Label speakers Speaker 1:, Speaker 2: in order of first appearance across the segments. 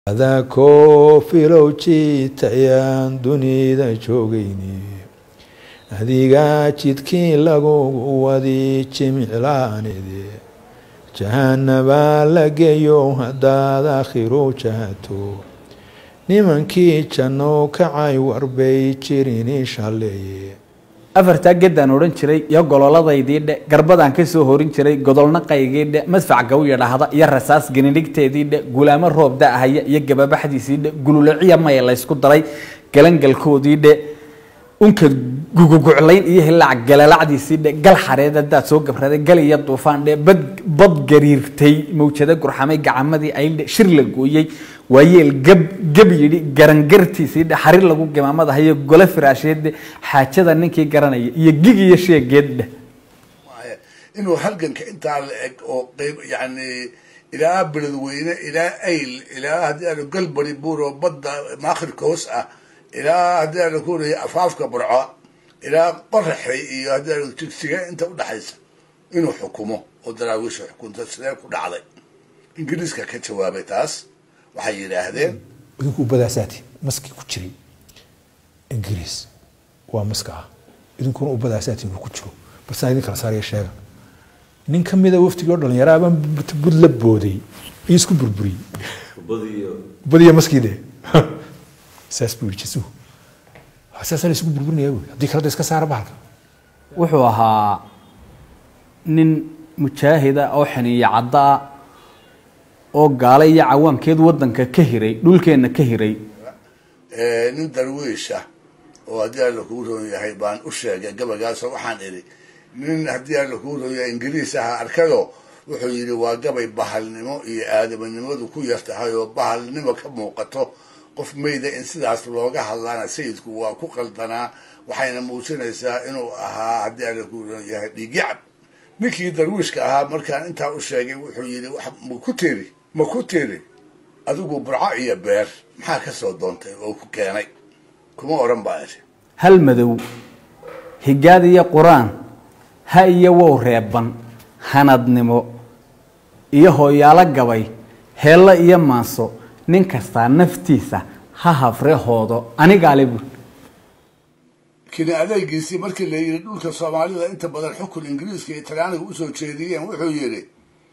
Speaker 1: adaa koofilow jiitayaan dunida joogayni adigaa jidkii lagugu wadi jimiclaanide jahanabaa la geeyo haddaad akhiru jahato nimankii janno kacay warbay jirini shalleeye
Speaker 2: afartaa geddaan odhan jiray iyo gololadaydii dhe garbadaan ka soo horin jiray godolnaqaygii dhe madfac gawiya dhahda iyo rasaas geninhigteedii dhe gulaamo roob da-haya iyo gababaxdiisii dhe gululaciya maya laysku daray galangalkoodii dhe unka guguguclayn iyo hilaac galalacdiisii dhe gal xareed hadaad soo gabraday gal iyo duufaan dhe bad bad gariirtay mawjado gurxamay gacamadii ayldhe shir la gooyey waayeel gab gab yidhi garangartiisii dhe xarir lagu gimaamadahayo gole firaasheed dhe xaajada ninkii garanaya iyo gig iyo sheegeed dheh
Speaker 3: inuu halganka intaa la eg oo qeyb yani ilaa beledweyne ilaa ayl ilaa haddii aanu galbari buur oo badda maakhirka hoos ah ilaa haddii aanu kuleeya afaafka burco ilaa qoraxay iyo haddii aanu jigsiga inta udhaxaysa inuu xukumo oo daraawiisha xukunta sidee ku dhacday ingiriiska ka jawaabay taas waxay yidhaahdeen
Speaker 1: idinku ubadaasaati maskii ku jiray ingiriis waa maska ah idinkuna ubadaasaati inuu ku jiro balsaan idin kala saaraya sheega nin ka mida waftigii oo dhalinyaraabaan bud la booday iyo isku burburiyey badiyo maskii de saas buu yidhi jisuhu saasaa la isugu burburinaya buui haddii kalada iska saara bahalka
Speaker 2: wuxuu ahaa nin mujaahida oo xaniiya cadda ah oo gaala iyo cawaankeed wadanka ka hiray dhulkeenna ka hiray
Speaker 3: nin darwiisha oo haddii alla kuu roon yahay baan u sheegay gabaygaasoo waxaan idhi nin haddii alla kuu roon yahay ingiriis aha arkado wuxuu yidhi waa gabay bahalnimo iyo aadamanimadu ku yar tahay oo bahalnimo ka muuqato qof mayda in sidaas looga hadlaana sayidku waa ku qaldanaa waxayna muujinaysaa inuu ahaa haddii alla kuu roon yahay dhiigyacab ninkii darwiishka ahaa markaan intaa u sheegay wuxuu yidhi ma ku tiri ma ku tiri adigu burco iyo beer maxaa ka soo doontay oo ku keenay kuma odhan baa idhi
Speaker 2: hal madow higaad iyo qur-aan ha iyo wow reeban hanadnimo iyo hooyaalo gabay heello iyo maanso nin kastaa naftiisa ha hafre hoodo anigaale buul
Speaker 3: kini adeegiisii markii la yidhi dhulka soomaalida inta badan xukun ingiriiska iyo talyaaniga usoo jeediyeen wuxuu yidhi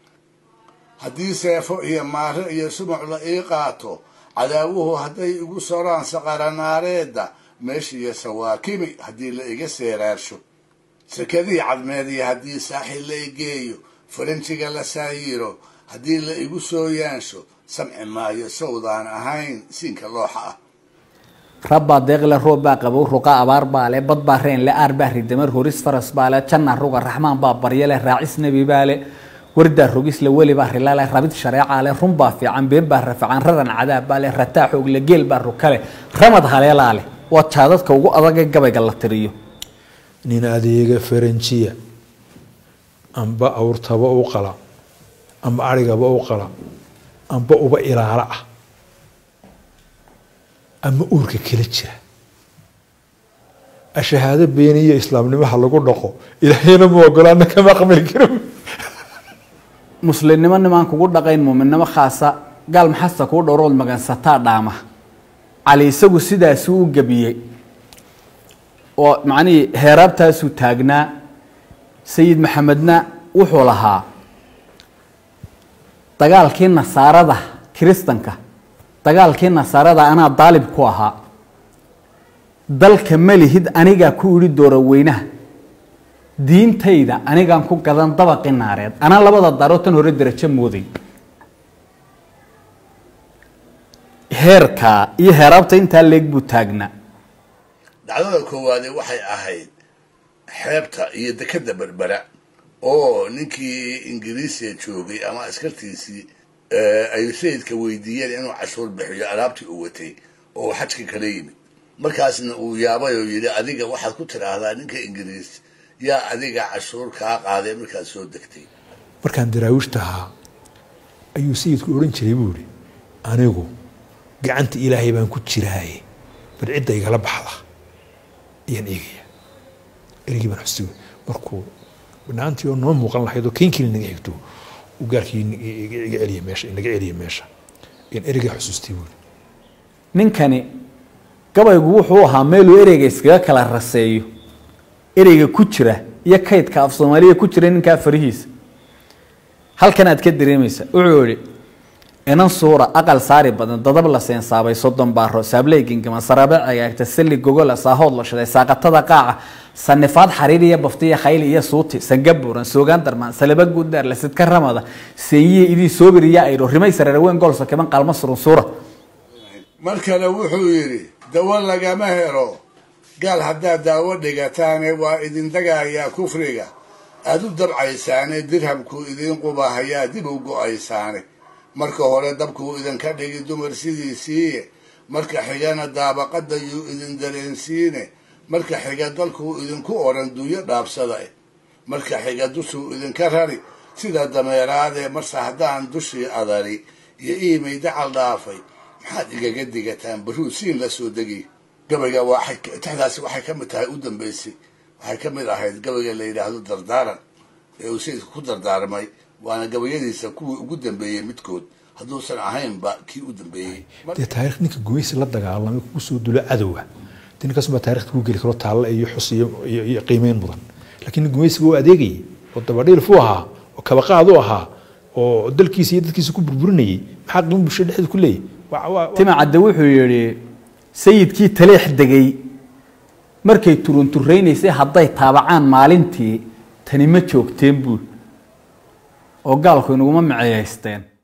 Speaker 3: haddii seefo iyo maare iyo sumuc la ii qaato cadaawuhu hadday igu soraan saqaranaareedda meeshiiyo sawaakimi haddii la iga seeraarsho sekadihii cadmeediya haddii saaxil la igeeyo faranjiga la saayiro haddii la igu soo yaansho samci maayo sawdaan ahayn siinka looxa ah
Speaker 2: rabbaa deeqle roob baa qabow ruqa abaar baa le bad baa reen le aar baa ridamar horis faras baa le janna ruga raxmaan baa barya le raacis nebi baa le wardaa rogis le weli baa rila le rabid shareeca le run baa fiican been baa rafacan raran cadaab baa le rataa xoog le geel baa rukale ramad haleelaa leh waa jaadadka ugu adag ee gabayga la tiriyo
Speaker 1: nin adeega faranjiya amba awrtaba u qala amba arigaba u qala amba uba ilaalo ah ama uurka kala jira ashahaado beeniyo islaamnimaha lagu dhaqo ilaahayna ma ogolaana kama aqbali karo
Speaker 2: muslimnimo nimaan kugu dhaqayn muuminnimo khaasa gaal maxasta kuu dhowrood magansataa dhaama cali isagu sidaasuu u gebiyey oo macnihii heeraabtaasuu taagnaa sayid maxamedna wuxuu lahaa dagaalkii nasaarada kiristanka dagaalkii nasaarada anaa daalib ku ahaa dalka malihid anigaa ku idhi doora weynaha diintayda anigaan ku gadan dabaqi naareed anaa labada daaroo tan hore derajo mooday heerkaa iyo heeraabta intaa leeg buu taagnaa
Speaker 3: dhacdada koowaade waxay ahayd xeebta iyo dekeda berbera oo ninkii ingiriisiga joogay ama askartiisii ay sayidka weydiiyeen inuu cashuur bixiyo alaabtii uu watay oo xajka kala yimid markaasna uu yaabay oo yidhi adiga waxaad ku tidhaahdaa ninka ingiriis yaa adiga cashuur kaa qaaday markaad soo degtay
Speaker 1: markaan daraawiishta ahaa ayuu sayidku odhan jiray buu ihi anigu gacanta ilaahay baan ku jiraaye bal cidda igala baxda ayaan eegaya erigii baan xusi markuu banaantii oo noo muuqan lahayd oo keenkii naga xigto uu gaarkii iga celiya meesha inaga celiya meesha in ereyga xusuustay buuri
Speaker 2: ninkani gabaygu wuxuu ahaa meeluu ereyga iskaga kala raseeyo ereyga ku jira iyo kaydka af soomaaliya ku jira ninkaa farihiisa halkan aad ka dareemaysa wuxuu yihi inan suura aqal saari badan dadab la seensaabay soddon baaro saabley gingama sarabe cagaagta salli gogola saahood la shiday saaqatada qaaca sanifaad xariir iyo baftiya khayl iyo suuti sangabuuran soogaan darmaan salaba guuddaar lasidka ramada seeyiye idii soobir iyo ayro rimay sareerweyn goolso kiban qaalma surun suura
Speaker 3: mar kale wuxuu yidhi dawo lagama helo gaal haddaad daawo dhigataane waa idin dagayaa kufriga aad u dabcaysaane dirhamkuu idiin qubahayaa dib u go-aysaane marka hore dabkuu idinka dhigi dumar sidiisiiye marka xigana daabaqadayuu idin dareensiine marka xiga dalkuu idinku odhan duuyo dhaabsada eh marka xiga dushuu idinka rari sida dameeraadee marse haddaan dushii adari iyo iimay dacal dhaafay maxaad igaga digataan baruu siin la soo degiy gabayga tixdaasi waxay ka mid tahay u dambaysay waxay ka mid ahayd gabayga la yidhaahdo dardaaran ee uu sayidka ku dardaarmay waana gabayadiisa kuwii ugu dambeeyey midkood hadduusan ahaynba kii u dambeeyey
Speaker 1: dee taarikh ninka gumaysi la dagaalamay kugu soo dulo cadowa de ninkaasubaa taarikhda ku geli karo taalle iyo xus iyo iyo qiimeyn mudan laakiin nin gumaysiga oo adeegayay oo dabadhiilfu ahaa oo kabaqaad u ahaa oo dalkiisa iyo dadkiisa ku burburinayay maxaa qiimo bulshada dhexdeeda ku leeyahy
Speaker 2: timacadde wuxuu yidhi sayidkii taleex degay markay turunturaynaysay hadday taabacaan maalintii tani ma joogteen buul oo gaalku inaguma maceeyaysteen